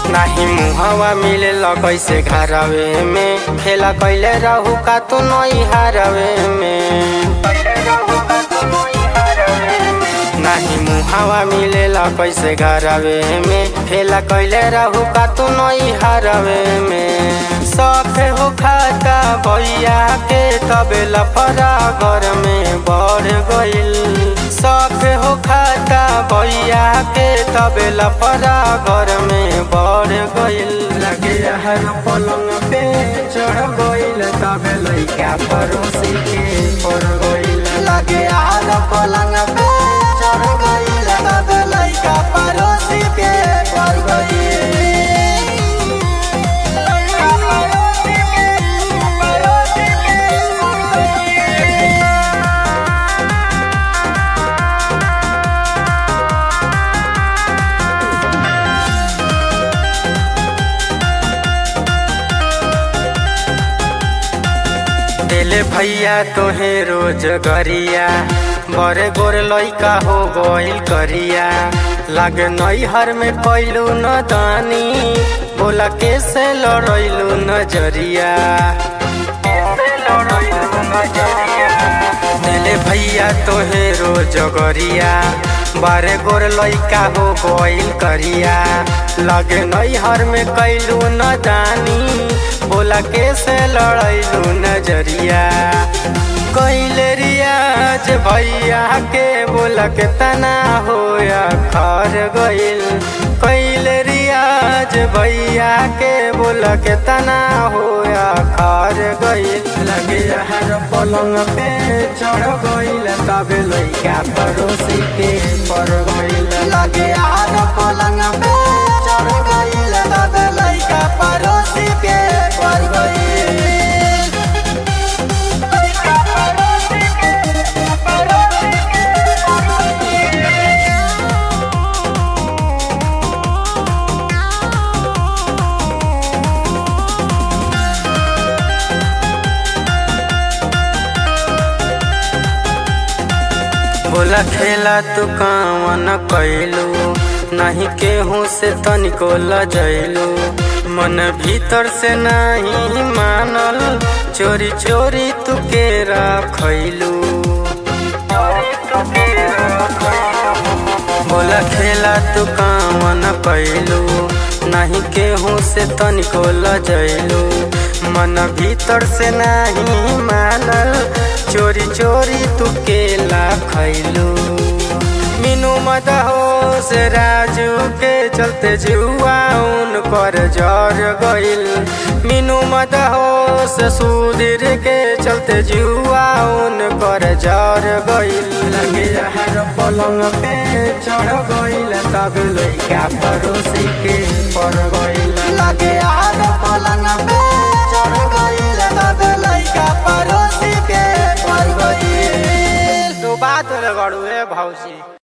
नाही मुहवा मिले कैसे घरवे में खेला कैले रहू का तू नई हारवे में नाही मुहावा मिलेला कैसे घरवे में खेला कैले रहू का तू नई हारवे में सखे हो खाता भैया के तबे लफरा घर में बढ़ गइल सखे हो खाता भैया के तबे लफरा घर में बढ़ गइल लगे हर पलंग पे चढ़ गइल तबे लइका पड़ोसी के पड़ गइल लगे हर पलंग पे चढ़ गइल तबे लइका पड़ोसी के पड़ गइल दिले भैया तोहे रोज गरिया बड़े गोरे लइका हो गइल करिया लागे नैहर में कैलू न दानी बोला कैसे लड़ैलू नजरिया दिले भैया तोहे रोज गरिया बारे गोर लइका हो गइल करिया लगे नैहर में कैलू न दानी बोला कैसे लड़ैलू नजरिया कैले रियाज भैया के बोला के तना होया खर गइल कैले रियाज भैया के बोला के तना होया खर गइल लगे हर पलंग पे चढ़ गइल तबे लइका पड़ोसी के पड़ गइल लगे हर पलंग पे चढ़ गइल तबे लइका पड़ोसी के पड़ गइल बोला खेला तू कावन कैलू नहीं केहू से तनिको लजैलू मन भीतर से नहीं मानल चोरी चोरी तू के रखैलू बोला खेला तू कावन कैलू नहीं केहू से तनिको लजैलू मन भीतर से नहीं मानल चोरी चोरी तू केला खैलू मीनू मत हो से राजू के चलते जुआ उन पर जर गइल मीनू मत हो से सुधीर के चलते जुआ उन पर जर गइल लगे हर पलंग पे चढ़ गइल तब लइका पड़ोसी के पड़ गइल लगे हर पलंग पे चढ़ गइल तब लइका पड़ोसी के पड़ गइल तो बात गड़ुए भौजी